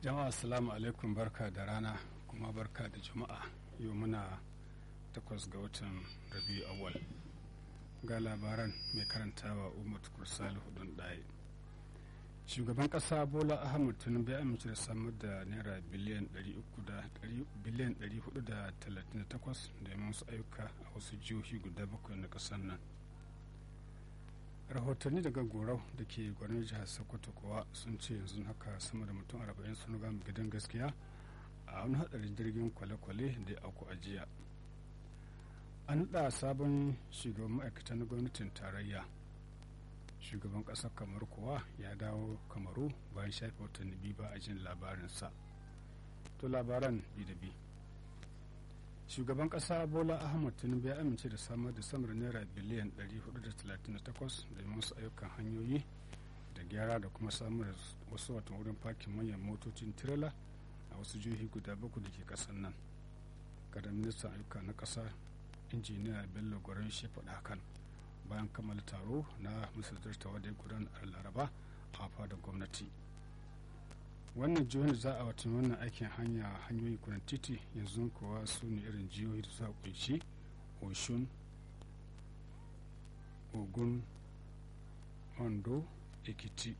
jama'a assalamu alaikum barka da rana kuma barka da juma'a yau muna takwas ga watan rabiu awal ga labaran mai karantawa umar kursali hudun ɗaya shugaban ƙasa bola ahmad tinubu ya amince da samar da naira biliyan 438 domin wasu ayyuka a wasu jihohi guda bakwai na ƙasar nan rahotanni daga gorau da ke gwanin jihar sokoto kuwa sun ce yanzu haka sama da mutum 40 sun gama gidan gaskiya a wani hadarin jirgin kwale-kwale da ya auku a jiya an da sabon shugaban ma'aikata na gwamnatin tarayya shugaban ƙasar kamar kuwa ya dawo kamaru bayan shafe watanni biyu ba a jin labarinsa to labaran bi da bi shugaban ƙasa bola ahmad tinubu ya amince da samar da samar naira biliyan 438 domin wasu ayyukan hanyoyi da gyara da kuma samar da wasu watan wurin fakin manyan motocin tirela a wasu jihohi guda bakwai da ke ƙasar nan kada ministan ayyuka na ƙasa injiniya bello gwaron shi faɗa hakan bayan kammala taro na misaltar tawa da ya gudana a laraba a fadar gwamnati wannan jihohin da za a watan wannan aikin hanya hanyoyi kudan titi yanzu kuwa su ne irin jihohi da suka kunshi oshun ogun ondo ekiti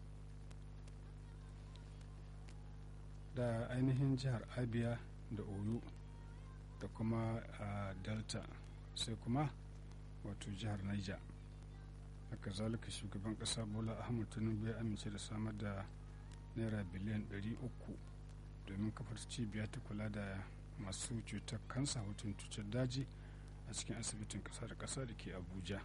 da ainihin jihar abia da oyo da kuma a delta sai kuma wato jihar niger haka zalika shugaban kasa bola ahmad tinubu ya amince da samar da naira biliyan 300 domin kafar cibiya ta kula da masu cutar kansa hutun cutar daji a cikin asibitin kasa da kasa da ke abuja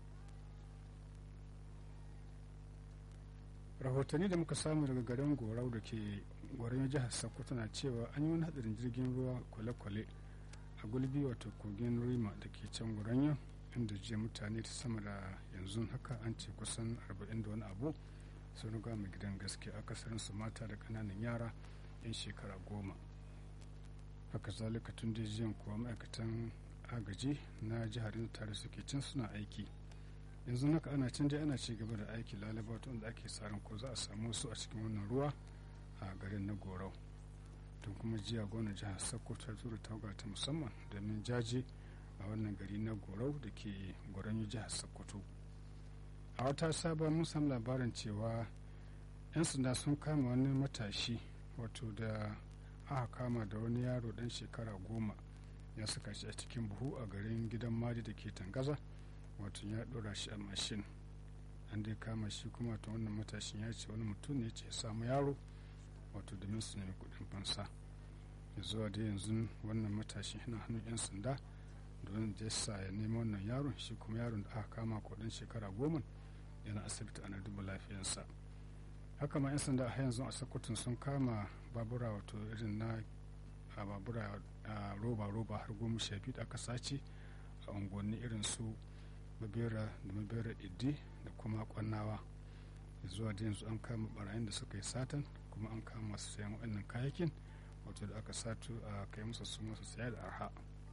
rahotanni da muka samu daga garin gorau da ke gwarin jihar sokoto na cewa an yi wani hadarin jirgin ruwa kwale-kwale a gulbi wato kogin rima da ke can gwaranyo inda jiya mutane ta sama da yanzu haka an ce kusan 40 da wani abu sun riga mai gidan gaske akasarin su mata da kananan yara yan shekara goma haka zalika tun da jiyan kuwa ma'aikatan agaji na jihar tare suke can suna aiki yanzu haka ana can dai ana ci gaba da aiki lalaba tun da ake tsarin ko za a samu su a cikin wannan ruwa a garin na gorau tun kuma jiya gwamnan jihar sokoto ta tura tawaga ta musamman domin jaje a wannan gari na gorau da ke goron jihar sokoto a wata sabon mun samu labarin cewa 'yan sanda sun kama wani matashi wato da aka kama da wani yaro dan shekara goma ya saka shi a cikin buhu a garin gidan madi da ke tangaza wato ya dora shi a mashin an dai kama shi kuma ta wannan matashin ya ce wani mutum ne ce samu yaro wato domin su nemi kudin fansa zuwa da yanzu wannan matashin yana hannun 'yan sanda don da yasa ya nemi wannan yaron shi kuma yaron da aka kama kudin shekara goma yana asibiti ana duba lafiyarsa haka ma 'yan sanda a yanzu a sakutun sun kama babura wato irin na a babura a roba-roba har goma sha biyu da aka sace a unguwanni irin su babera da mabera iddi da kuma kwannawa zuwa da yanzu an kama barayin da suka yi satan kuma an kama masu sayan waɗannan kayakin wato da aka sato a kai musu su masu saya da arha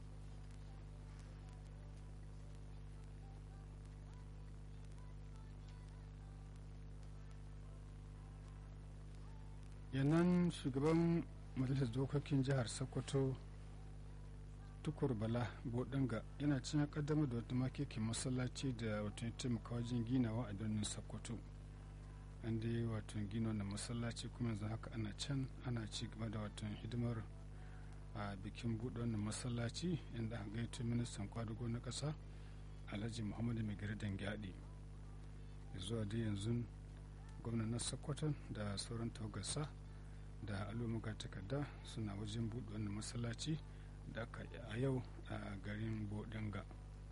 yannan shugaban majalisar dokokin jihar sokoto tukur bala bodinga yana cin kaddamar da wata makekin masallaci da wato ya taimaka wajen ginawa a birnin sokoto an dai wato gina wannan masallaci kuma yanzu haka ana can ana ci gaba da wato hidimar a bikin buɗe wannan masallaci inda aka gaito ministan kwadugo na ƙasa alhaji muhammadu mai gari dangyadi zuwa dai yanzu gwamnan na sokoto da sauran tawagarsa da al'umma takarda suna wajen buɗe wannan masallaci da aka yi a yau a garin bodinga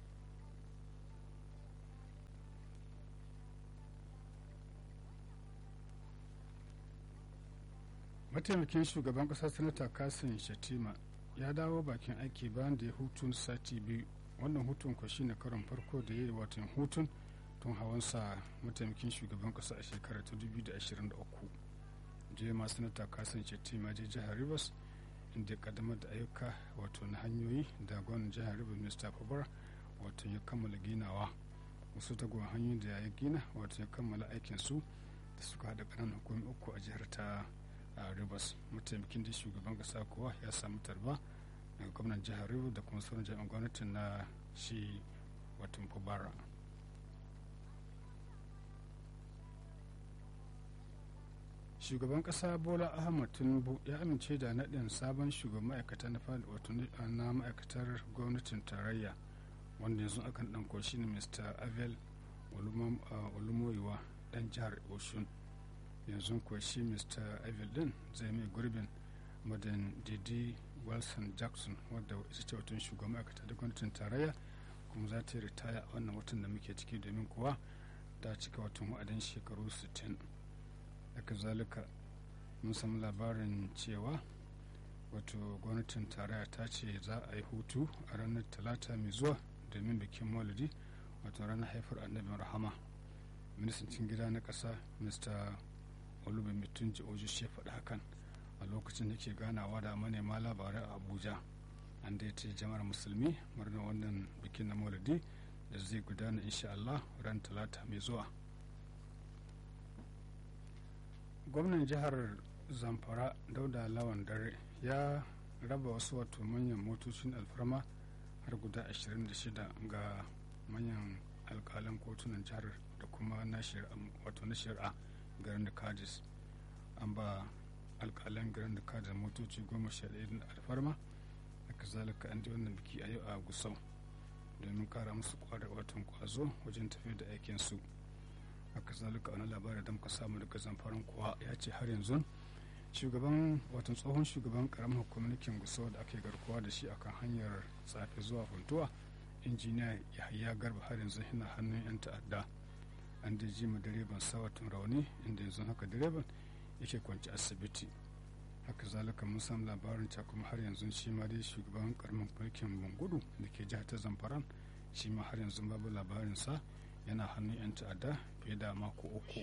mataimakin shugaban ƙasar sanata kasim shatima ya dawo bakin aiki bayan da ya hutun sati biyu wannan hutun kwa shine karon farko da ya yi watan hutun tun hawansa mataimakin shugaban ƙasa a shekarar ta 2023 je ma sanata kasim shatima je jihar rivers inda ya kaddamar da ayyuka wato na hanyoyi da gwamnan jihar rivers mr fabar wato ya kammala ginawa wasu tagon hanyoyi da ya gina wato ya kammala aikin su da suka haɗa ƙananan hukumi uku a jihar ta a rivers mataimakin da shugaban kasa kuwa ya samu tarba daga gwamnan jihar rivers da kuma sauran jami'an gwamnatin na shi watan fubara shugaban kasa bola ahmad tinubu ya amince da naɗin sabon shugaban ma'aikata na wato na ma'aikatar gwamnatin tarayya wanda yanzu akan ɗanko shi ne mr avel olumoyiwa ɗan jihar oshun yanzu kuwa shi mr avel din zai mai gurbin madan didi wilson jackson wadda ita ce watan shugaban ma'aikata da gwamnatin tarayya kuma za ta yi ritaya a wannan watan da muke ciki domin kuwa ta cika watan wa'adin shekaru 60 haka zalika mun samu labarin cewa wato gwamnatin tarayya ta ce za a yi hutu a ranar talata mai zuwa domin bikin maulidi wato ranar haifar annabin rahama ministan cikin gida na ƙasa mr olubumitunji ji oji shi faɗi hakan a lokacin da ke ganawa da manema labarai a abuja an da ce jama'ar musulmi murnar wannan bikin na maulidi da zai gudana insha Allah ran talata mai zuwa gwamnan jihar zamfara dauda lawan dare ya raba wasu wato manyan motocin alfarma har guda 26 ga manyan alkalan kotunan jihar da kuma na wato na shari'a garin da kadis an ba alkalan garin da kadis motoci goma sha ɗaya alfarma haka zalika an ji wannan biki a yau a gusau domin kara musu kwada watan kwazo wajen tafiya da aikinsu haka zalika wani labarin da muka samu daga zamfaran kuwa ya ce har yanzu shugaban watan tsohon shugaban karamin hukumar gusau da ake garkuwa da shi akan hanyar tsafe zuwa funtuwa injiniya yahaya garba har yanzu yana hannun yan ta'adda an da ji ma direban sawatun rauni inda yanzu haka direban yake kwanci asibiti haka zalika mun samu labarin cewa kuma har yanzu shi ma dai shugaban karamin mulkin bangudu da ke jihar ta zamfaran shi ma har yanzu babu labarinsa yana hannun 'yan ta'adda fiye da mako uku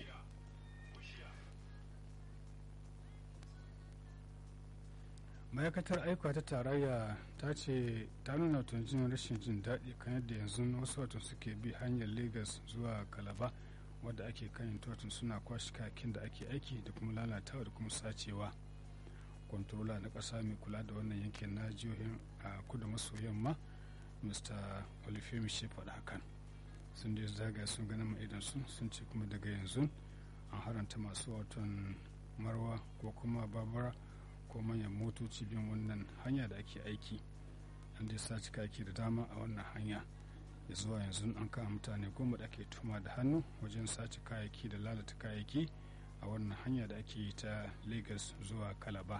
ma'aikatar aika ta tarayya ta ce ta nuna jin rashin jin daɗi kan yadda yanzu wasu watan suke bi hanyar lagos zuwa kalaba wadda ake kan watan suna kwashe kayakin da ake aiki da kuma lalatawa da kuma sacewa kwantarola na ƙasa mai kula da wannan yankin na jihohin a kudu maso yamma mr olufemi shi faɗa hakan sun da zaga sun ganin ma'idan sun sun ce kuma daga yanzu an haranta masu watan marwa ko kuma babura ko manyan motoci bin wannan hanya da ake aiki an dai sace kayaki da dama a wannan hanya ya zuwa yanzu an kama mutane goma da ake tuma da hannu wajen sace kayayyaki da lalata kayayyaki a wannan hanya da ake yi ta lagos zuwa kalaba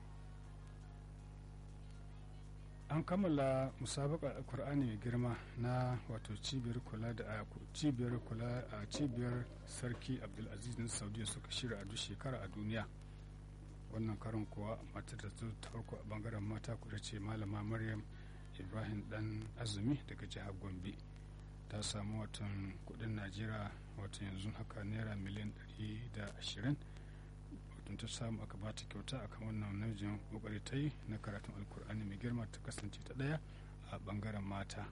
an kammala musabakar alkur'ani mai girma na wato cibiyar kula da cibiyar kula a cibiyar sarki abdulaziz na saudiya suka shirya a duk shekara a duniya wannan karin kuwa matar da ta farko a bangaren mata kuda ce malama maryam ibrahim dan azumi daga jihar gombe ta samu watan kudin najeriya watan yanzu haka naira miliyan 120 watan ta samu aka bata kyauta akan wannan namijin kokari ta yi na karatun alkur'ani mai girma ta kasance ta daya a bangaren mata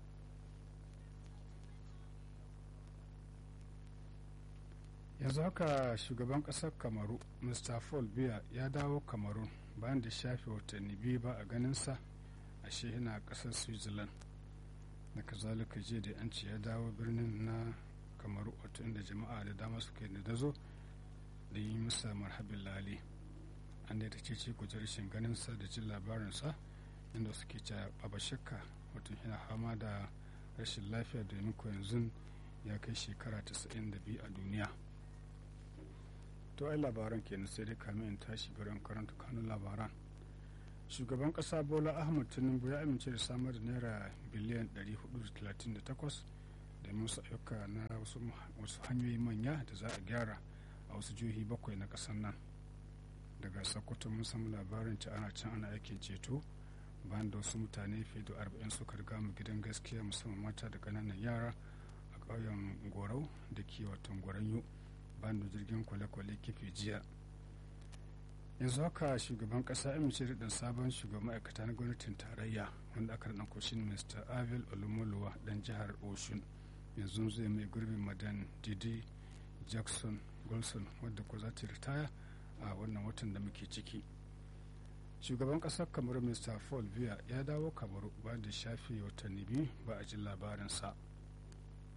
yanzu haka shugaban kasar kamaru mr paul biya ya dawo kamaru bayan da shafe watanni biyu ba a ganinsa ashe yana kasar switzerland da kazalika jiya da yanci ya dawo birnin na kamaru wato inda jama'a da dama suke da dazo da yi masa marhabin lali an da ta ce kujar rashin ganinsa da jin labarinsa inda suke ce a shakka wato yana fama da rashin lafiya domin ko yanzu ya kai shekara 92 a duniya to ai labaran kenan sai dai kamin in tashi garin karanta kanun labaran shugaban kasa bola ahmad tinubu ya amince da samar da naira biliyan 438 da musu ayyuka na wasu hanyoyi manya da za a gyara a wasu jihohi bakwai na kasar nan daga sokoto mun samu labarin ci ana can ana aikin ceto bayan da wasu mutane fiye da arba'in suka riga mu gidan gaskiya musamman mata da ƙananan yara a ƙauyen gorau da ke watan gwaranyo bayan da jirgin kwale-kwale kife jiya yanzu haka shugaban kasa amince da dan sabon shugaban ma'aikata na gwamnatin tarayya wanda aka rana kushin mr avil olumoluwa dan jihar oshun yanzu zai mai gurbin madan didi jackson golson wadda ko za ta ritaya a wannan watan da muke ciki shugaban ƙasar kamar mr paul biya ya dawo kamaru bayan da shafe watanni biyu ba a ji labarinsa